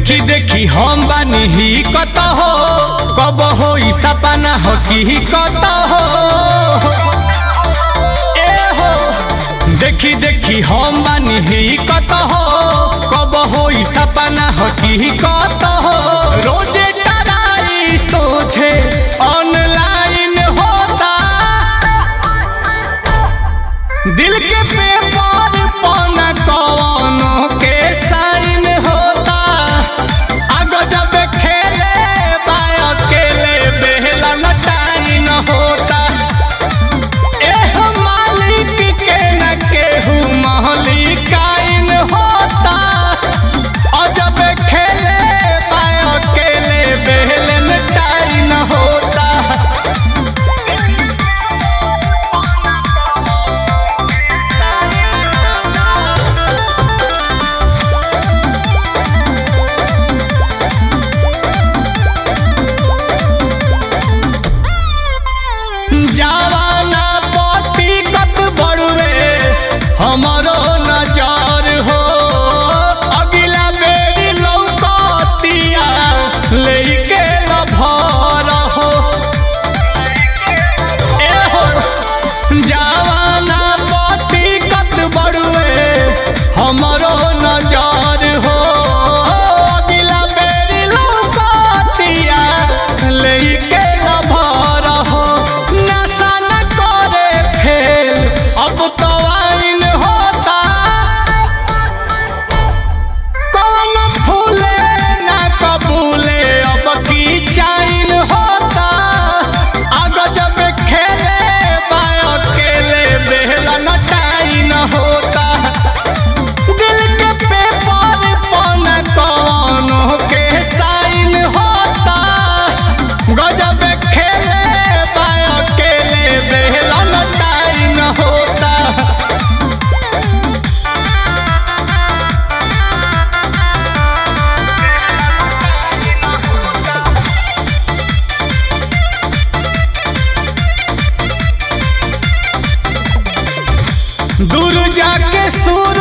देखी देखी हम बानी ही कत हो कब हो सपना हो की कत हो ए हो देखी देखी हम बानी ही कत हो कब हो सपना हो की कत हो रोजे टराई सोचे ऑनलाइन होता दिल के पेपर पन कवनो के साइन होता आगो जब खेले बाय अकेले बेहला न टाइन होता एह मालिक के न केहू महलिकाइन होता और जब खेले बाय अकेले बेहले न टाइन होता जवाना पति कत बड़ुए हमरो नजर हो अगिला बेरी लौकतिया लेके लभर हो ए हो जवाना पति कत बड़ुए हमरो नजर हो अगिला बेरी लौकतिया लेके लभर हो नशा न करे फेल अब तो आइन होता कौन फूले ना कबूले अब की चाइन होता आगो जब खेले बाय अकेले बेहला न टाइन होता दिल के पेपर पन कौनो के साइन होता गजब खेले बाय अकेले बेहला न टाइन होता दूर जाके सूर